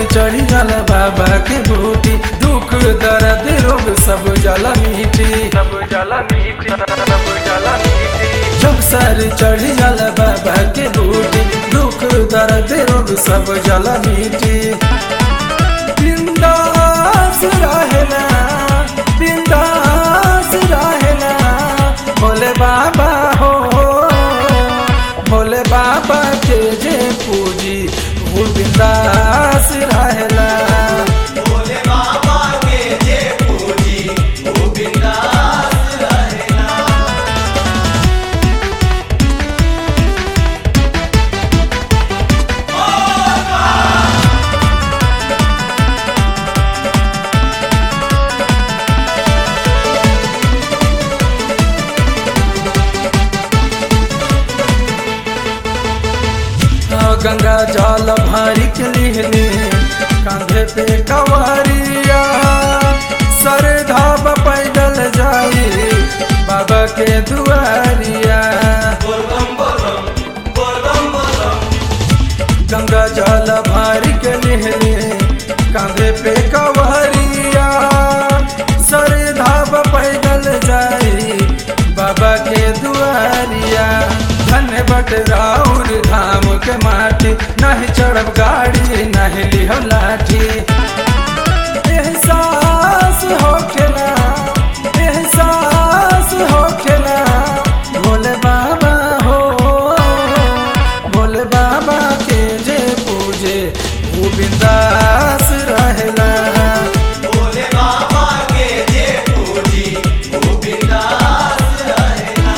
चढ़ी जाला बाबा के बूटी दुख दर्द रोग सब जला मीठी सब जला मीठी सब जला मीठी जब सर चढ़ी जाला बाबा के बूटी दुख दर्द रोग सब जला मीठी बिंदास रहेला बिंदास रहेला भोले बाबा हो भोले बाबा के जे पूजी वो बिंदास रहेला भोले बाबा के जे पूजी वो बिंदास रहेला आ, गंगा जल भारी के लिहले कांधे पे कवरिया सर धाब पैदल जाई बाबा के दुआरिया बोलबम बोलबम बोलबम बोलबम गंगा जल भारी के लिहले कांधे पे कवरिया सर धाब पैदल जाई बाबा के दुआरिया धन्य बट राउर धाम के माटी नहीं चढ़ब गाड़ी नहीं लिहो लाठी एहसास होखेला एहसास होखेला भोले बाबा हो भोले बाबा के जे पूजे वो बिंदास रहेला भोले बाबा के जे पूजी वो बिंदास रहेला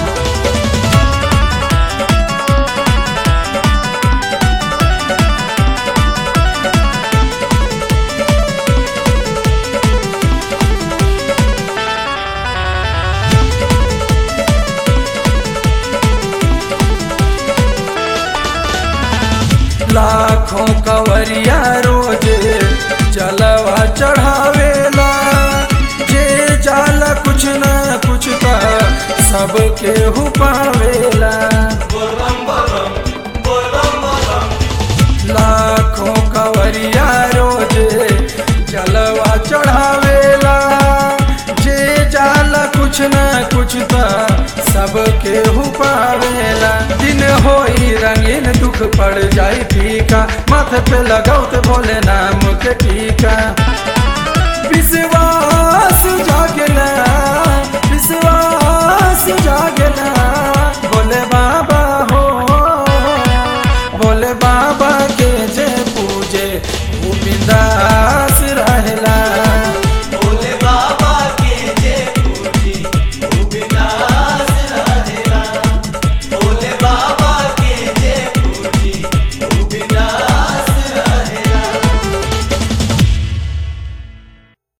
लाखों कवरिया रोज जलवा चढ़ावेला जे जाला कुछ न कुछ का सबके हु पावेला बोलबम बोलबम बोलबम बोलबम लाखों कवरिया रोज जलवा चढ़ावेला जे जाला कुछ न कुछ त सबके हु पावेला दिन होई रंगीन दुख पड़ जाई फीका माथे पे लगाओ ते भोले नाम के टीका विश्वास